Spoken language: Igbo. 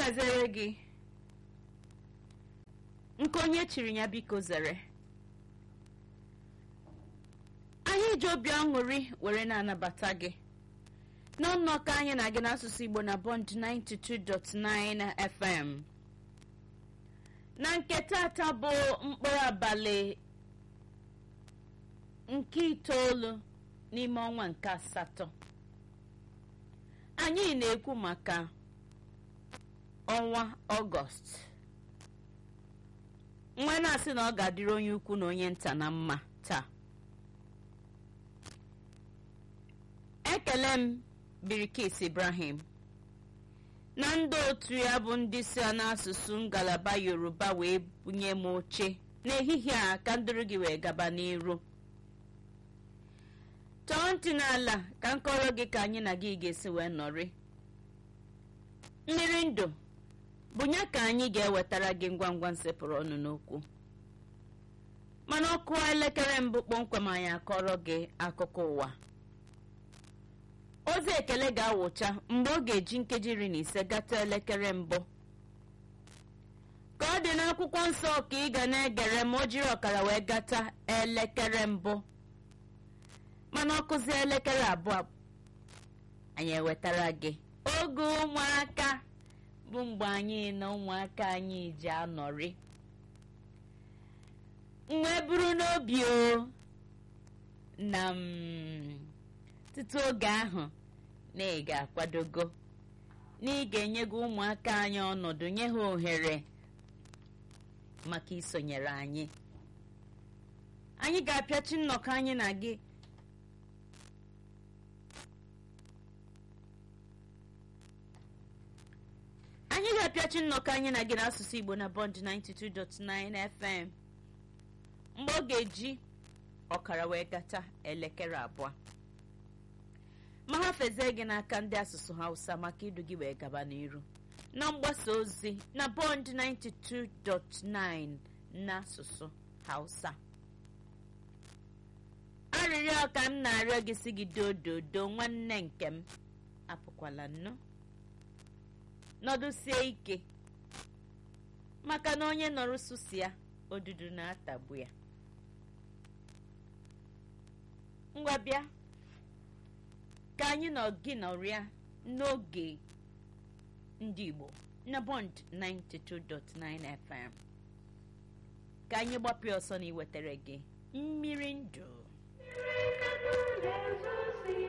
gaziere gị nke onye chiri ya biko zere anyị ji obi aṅụrị were na-anabata gị n'ọnọkọ anyị na gị n'asụsụ igbo na bond 92.9 fm na nke tata bụ mkpụrụ abalị nke itoolu n'ime ọnwa nke asatọ anyị na-ekwu maka ọnwa ọgọst nwa na-asị na ọ ga-adịrị onye ukwu na onye nta na mma taa ekele m birikis ibrahim na ndị otu ya bụ ndị si n'asụsụ ngalaba yoruba wee bunye m oche n'ehihie a ka ndụrụ gị wee gaba n'iru tọọ ntị n'ala ka m kọrọ gị ka anyị na gị ga-esi wee nọrị mmiri ndụ bụ ya ka anyị ga-ewetara gị ngwa ngwa nsepụrụ ọnụ n'okwu mana ọkụ elekere mbụ kpọmkwem anyị akọrọ gị akụkọ ụwa ozi ekele ga-awụcha mgbe ọ ga-eji nkeji iri na ise gata elekere mbụ ka ọ dị n'akwụkwọ nsọ ka ị ga na-egere ma o jiri ọkara wee gata elekere mbụ mana ọkụzi elekere abụọ anyị ewetara gị oge ụmụaka bụ mgbe anyị na ụmụaka anyị ji anọrị wee bụrụ n'obi o na m tutu oge ahụ na ị ga-akwadogo na ị ga-enyego ụmụaka anyị ọnọdụ nye ha ohere maka isonyere anyị anyị ga-apịachi nnọkọ anyị na gị anyị ga-apịachi nnọkọ anyị na gị n'asụsụ igbo na bond 92.9 fm mgbe ọ ga-eji ọkara wee gata elekere abụọ ma ha fezie gị n'aka ndị asụsụ hausa maka idu gị wee gaba n'iru na mgbasa ozi na bond 92.9 n'asụsụ hausa arịrịọ ka m na-arịọ gị si gị dododo nwanne nke m apụkwala nnu nọdụsie ike maka na onye nọrọ susi ya odudu na-atagbu ya ngwa bịa ka anyị nọ gị nọrịa n'oge ndị igbo na bond 92.9 fm ka anyị gbapịa ọsọ na iwetara gị mmiri ndụ Mmiri ka ndụ na-ezosi